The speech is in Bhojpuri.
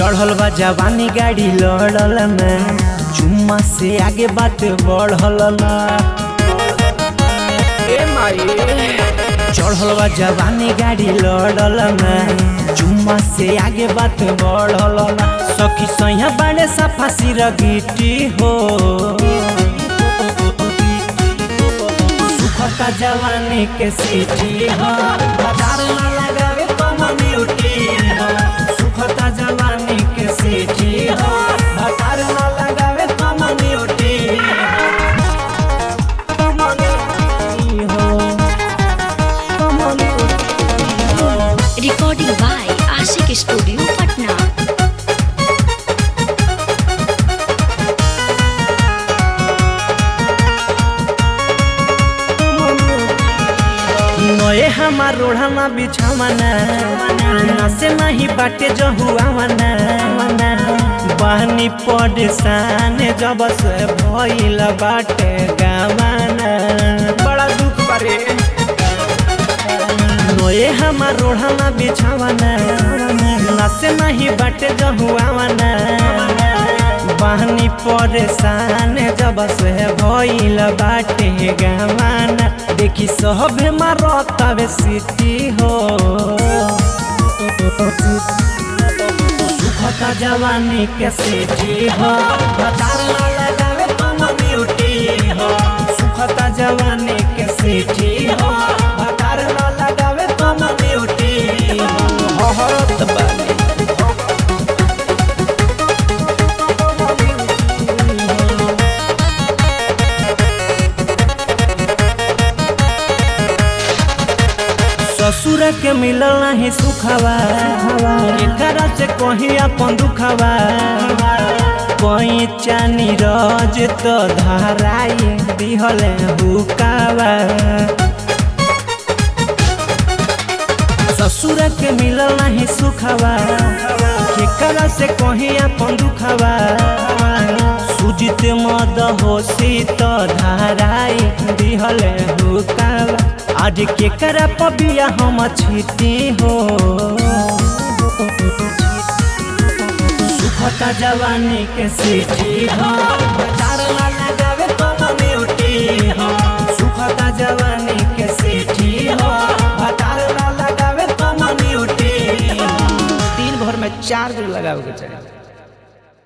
चढ़ल बा जवानी गाड़ी लड़ल ना चुम्मा से आगे बात बढ़ल ना ए माई चढ़ल बा जवानी गाड़ी लड़ल ना चुम्मा से आगे बात बढ़ल ना सखी सैया बाड़े सफा सिर गिटी हो सुखता जवानी के सीटी हो बाजार ना लगावे कम्युनिटी हो सुखता जवानी के सीटी हो बाजार ना लगावे कम्युनिटी हो Recording by Ashik Studio, Patna. नए हमार रोढ़ाना बिछावना नसे नहीं बाटे जहुआवना बहनी परेशान जब से भइल बाटे गावाना बड़ा दुख बारे नए हमार रोढ़ाना बिछावना नसे नहीं बाटे जहुआवना बहनी परेशान जब से भइल बाटे गावाना देखी सब मारतावे सिटी हो सुखता जवानी के सिटी हो बतार ना लगावे कम्युनिटी हो सुखता जवानी के सिटी हो बतार ना लगावे कम्युनिटी हो हरत बानी ससुर के मिलल नहीं सुखवा एकरा से कहीं अपन दुखवा कोई चानी रज तो धराई दिहल हुकावा ससुर के मिलल नहीं सुखवा केकरा से कहीं अपन दुखवा सुजित मद होशी तो धराई दिहल हुकावा आज केकरा पबिया हम छीती हो सुखता जवानी के सीटी हो बतार ना लगावे कम्युनिटी हो सुखता जवानी के सीटी हो बतार ना लगावे कम्युनिटी हो दिन भर में चार दिन लगावे के चाहिए